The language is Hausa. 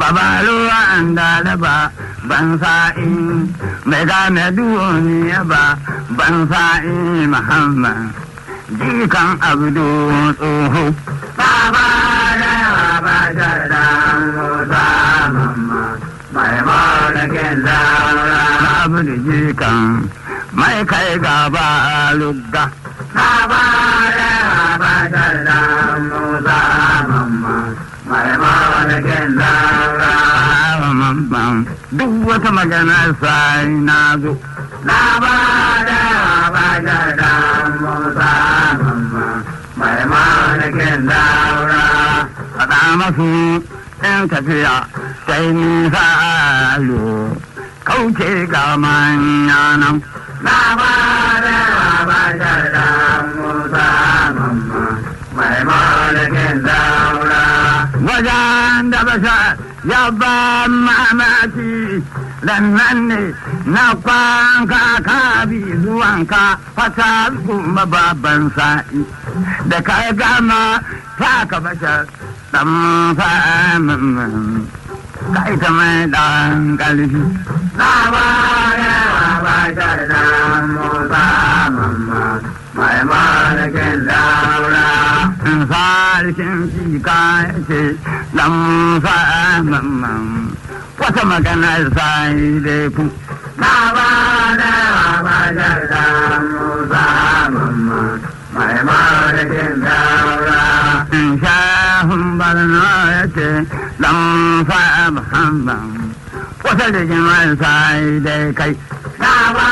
baba ruwan da da ba ban sa'in mai gane duniya ba ban sa'in muhammad jikan abdu tsoho baba da baba da da musa mamma mai malakin daura abdu jikan mai kai gaba lugga baba da baba da da musa mamma mai malakin daura mamma duk wata magana sai na zo na ba da ba da da musa mamma mai malakin daura faɗa masu in tafiya sai nisa alo kauce ga manya nan na ba da ba da da musa mamma mai malakin daura wajen da basa ya ba mamaki lannan ne na kwanka ka bi zuwanka fata kuma baban sa'i da ka gama ta ka bashar dan fa'amin ka ita mai dan kalfi na ba ya ba ta da musa mamma mai malakin daura in sarkin fika ce dan fa'amin wata maganar sai dai ku. Na ba da ba da da musa mamma mai malakin daura. In shahun barna ya ce dan fa'a muhammad wata rigimar sai dai kai. Na ba